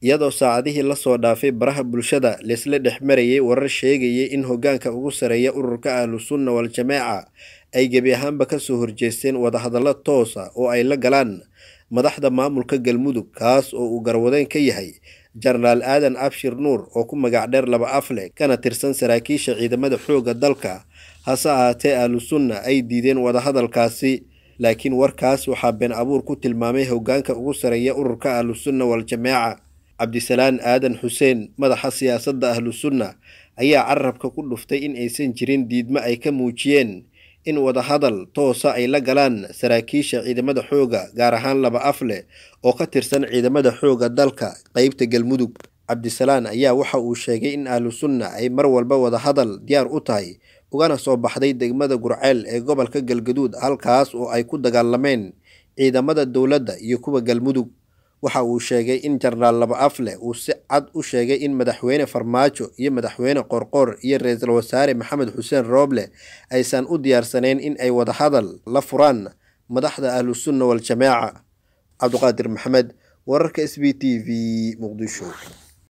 iyadoo saacadihii lasoo dhaafay baraha bulshada laysla dhex marayay warar sheegayay in hoggaanka ugu sareeya ururka ahlusunna wal-jamaaca ay gebi ahaanba kasoo horjeesteen wadahadallo toosa oo ay la galaan madaxda maamulka galmudug kaas oo uu garwadeen ka yahay jenaraal aadan abshir nuur oo ku magac dheer laba afle kana tirsan saraakiisha ciidamada xoogga dalka hase ahaatee ahlusunna ay diideen wadahadalkaasi laakiin warkaas waxaa been abuur ku tilmaamay hoggaanka ugu sareeya ururka ahlusunna wal-jamaaca cabdisalaan aadan xuseen madaxa siyaasadda ahlusunna ayaa carabka ku dhuftay in aysan jirin diidmo ay ka muujiyeen in wadahadal toosa ay la galaan saraakiisha ciidamada xoogga gaar ahaan laba afle oo ka tirsan ciidamada xoogga dalka qeybta galmudug cabdisalaan ayaa waxa uu sheegay in ahlusunna ay mar walba wadahadal diyaar u tahay ugana soo baxday degmada gurceel ee gobolka galgaduud halkaas oo ay ku dagaalameen ciidamada dowladda iyo kuwa galmudug waxa uu sheegay in jenaraal laba afle uu si cad u sheegay in madaxweyne farmaajo iyo madaxweyne qorqor iyo ra-iisul wasaare maxamed xuseen rooble aysan u diyaarsanayn in ay wadahadal la furaan madaxda ahlusunna wal-jamaaca cabdiqaadir maxamed wararka s b t v muqdisho